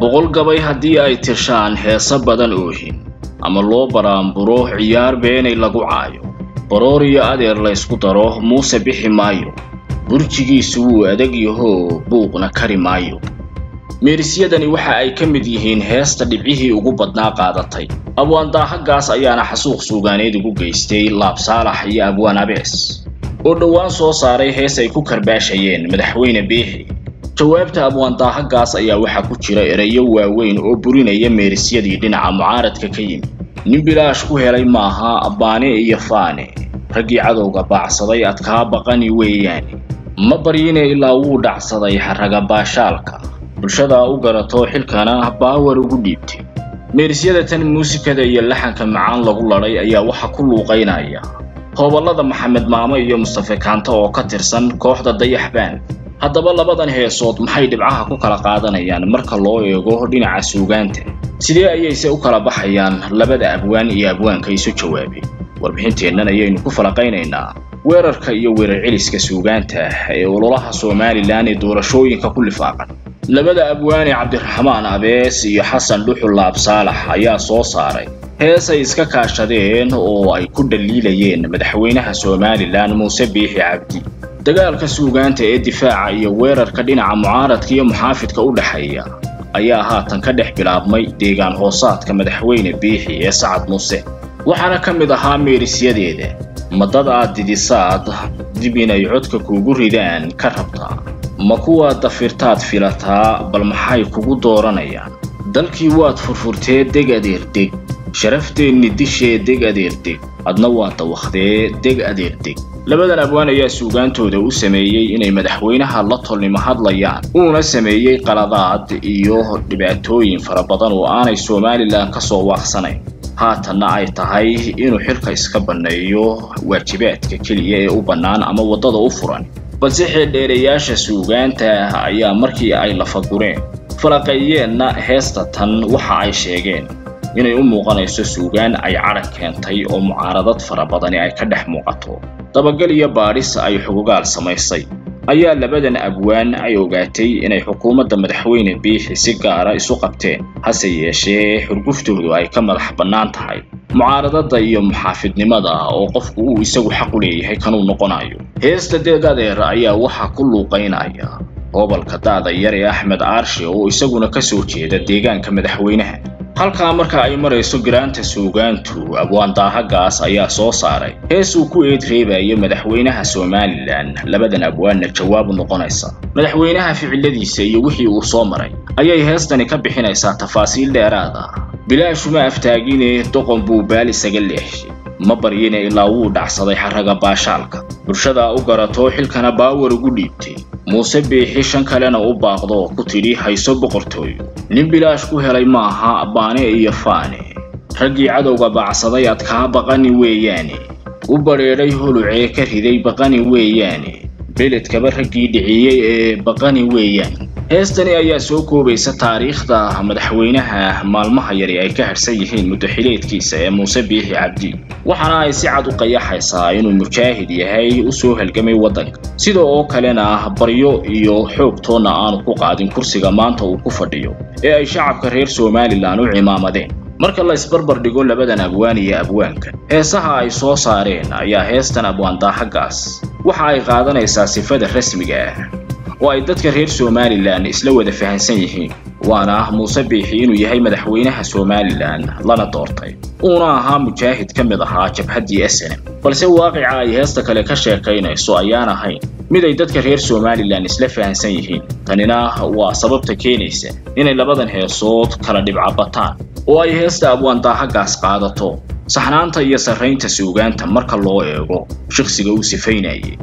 boqol gabay haddii ay tirshaan heeso badan oohin ama loo baraanburo ciyaar beenay lagu caayo baroor iyo adeer laysku daro muuse bixi maayo burjigiisu wuu adag yahoo buuqna kari maayo meerisyadani waxa ay ka mid yihiin heesta dhibcihii ugu badnaa qaadatay abwaan daahagaas ayaana xasuuq suugaaneed ugu geystay laab saalax iyo abwaan abees oo dhowaan soo saaray hees ay ku karbaashayeen madaxweyne biixi jawaabta abwaan daahagaas ayaa waxaa ku jira erayo waaweyn oo burinaya meerisyadii dhinaca mucaaradka ka yimi nin bilaash ku helay maaha abbaane iyo faane raggii cadowga baacsaday adkaa baqani weeyaane ma baryine ilaa wuu dhacsaday xarraga baashaalka bulshadaa u garato xilkana baawar ugu dhiibtay meerisyada tan muusikada iyo laxanka macaan lagu ladhay ayaa waxa ku luuqaynaya hooballada maxamed maamo iyo mustafe kaanto oo ka tirsan kooxda dayaxbaan haddaba labadan heesood maxay dhibcaha ku kala qaadanayaan marka loo eego dhinaca suugaanta sidee ayayse u kala baxayaan labada abwaan iyo abwaanka isu jawaabay warbixinteennan ayaynu ku falaqaynaynaa weerarka iyo weerar celiska suugaanta ee ololaha somalilan ee doorashooyinka ku lifaaqan labada abwaane cabdiraxmaan abees iyo xasan dhuxul laab saalax ayaa soo saaray hees ay iska kaashadeen oo ay ku dhaliilayeen madaxweynaha somalilan muuse biixi cabdi dagaalka suugaanta ee difaaca iyo weerarka dhinaca mucaaradka iyo muxaafidka u dhexeeya ayaa haatan ka dhex bilaabmay deegaan hoosaadka madaxweyne biixi ee sacad muuse waxaana ka mid ahaa meerisyadeeda madad aad didisaad dib inay codka kuugu ridaan ka rabtaa ma kuwaad dafirtaad filataa bal maxay kugu dooranayaan dalkii waad furfurtee deg adeerdeg sharafteenni dishee deg adeerdeg adna waa dawakhdee deg adeerdeg labadan abwaan ayaa suugaantooda u sameeyey inay madaxweynaha la tolnimo hadlayaan uuna sameeyey qaladaad iyo dhibaatooyin fara badan oo aanay somalilan ka soo waaqsanayn haatanna ay tahay inuu xilka iska banneeyo waajibaadka keliya ee u bannaan ama waddada u furan balse xeeldheerayaasha suugaanta ayaa markii ay lafagureen falaqeeyeenna heesta tan waxa ay sheegeen inay u muuqanayso suugaan ay cadhag keentay oo mucaaradad fara badani ay ka dhex muuqato dabagal iyo baadhis ay xugugaal samaysay ayaa labadan abwaan ay ogaatay inay xukuumadda madaxweyne biixi si gaara isu qabteen hase yeeshee xurguftoodu ay ka madax bannaan tahay mucaaradada iyo muxaafidnimada oo qofku uu isagu xaq u leeyahay kanuu noqonayo heesta deeg adeer ayaa waxaa ku luuqaynaya gobolka da'da yar ee axmed aarshe oo isaguna ka soo jeeda deegaanka madaxweynaha halkaa marka ay marayso garaanta suugaantu abwaan daahagaas ayaa soo saaray hees uu ku eed reebayo madaxweynaha somalilan labadan abwaanna jawaab u noqonaysa madaxweynaha ficiladiisa iyo wixii uu soo maray ayay heestani ka bixinaysaa tafaasiil dheeraad ah bilaashuma aftaagine doqon buu baal isaga leexshay ma baryine ilaa wuu dhacsaday xarraga baashaalka bulshadaa u garato xilkana baawar ugu dhiibtay muuse biixi shan kalena u baaqdo ku tidhi hayso boqortooyo nin bilaash ku helay maaha baane iyo faane raggii cadowga baacsaday adkaa baqani weeyaane u badheedhay holucee ka riday baqani weeyaane beledkaba raggii dhiciyey ee baqani weeyaan heestani ayaa soo koobaysa taariikhda madaxweynaha maalmaha yari ay ka hadhsan yihiin muddaxileedkiisa ee muuse biixi cabdi waxaana ay si cad u qayaxaysaa inuu mujaahid yahay u soo halgamay waddanka sida oo kalena baryo iyo xoog toonna aanu ku qaadin kursiga maanta uu ku fadhiyo ee ay shacabka reer somalilan u cimaamadeen marka la isbarbar dhigo labadan abwaan iyo abwaanka heesaha ay soo saareen ayaa heestan abwaan daahagaas waxa ay qaadanaysaa sifada rasmiga ah oo ay dadka reer somalilan isla wada fahansan yihiin waana muuse biixi inuu yahay madaxweynaha somalilan lana doortay uuna ahaa mujaahid ka mid ahaa jabhaddii snm balse waaqica ay heesta kale ka sheekaynayso ayaan ahayn mid ay dadka reer somalilan isla fahansan yihiin tanina waa sababta keenaysa inay labadan heesood kala dhibcabataan oo ay heesta abwaan daahagaas qaadato saxnaanta iyo sarraynta suugaanta marka loo eego shakhsiga uu sifaynayay